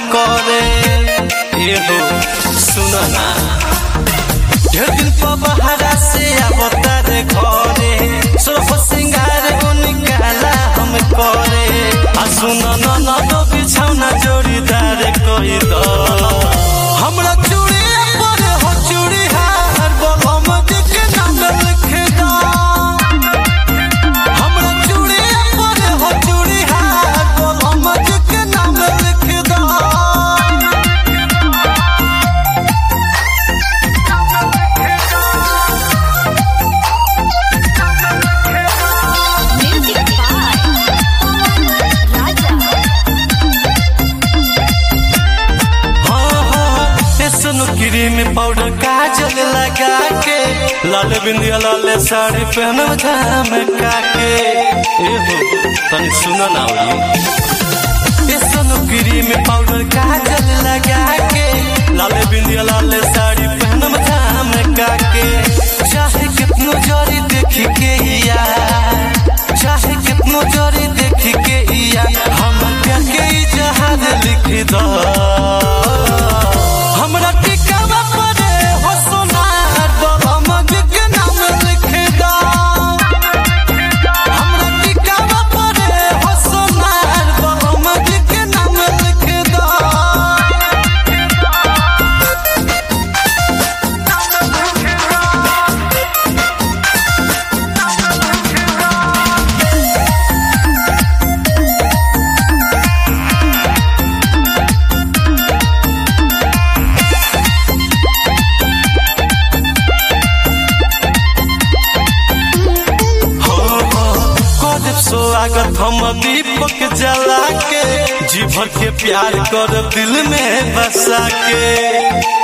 करे एहो सुन ना ढेर दिन पर बहरा से आवता रे घरे सुरफ सिंगार निकाला हम करे आ सुन न न तो बिछौना जोड़ीदार कोई दो हमरा चूड़ी पर हो चूड़ी हार बोलम दिख नाम लिख दो हमरा चूड़ी पर हो चूड़ी हार बोलम दिख नाम लिख दो Music by Raja. बेसन क्रीम पाउडर काजल लगा के लाल बिंदिया लाल साड़ी पहन झमका के एहो तनी सुनो ना बेसन क्रीम पाउडर काजल लगा के लाल बिंदिया लाल साड़ी पहन झमका के चाहे कितनो जोरी देख के या चाहे कितनो जोरी देख के या हम क्या के जहाज लिख दो हमरा टिकावा परे हो सोनार बलम के नाम लिख दो हमरा टिकावा परे हो सोनार बलम के नाम लिख दो हो हो करब स्वागत हम दीपक जला के जी भर के प्यार कर दिल में बसा के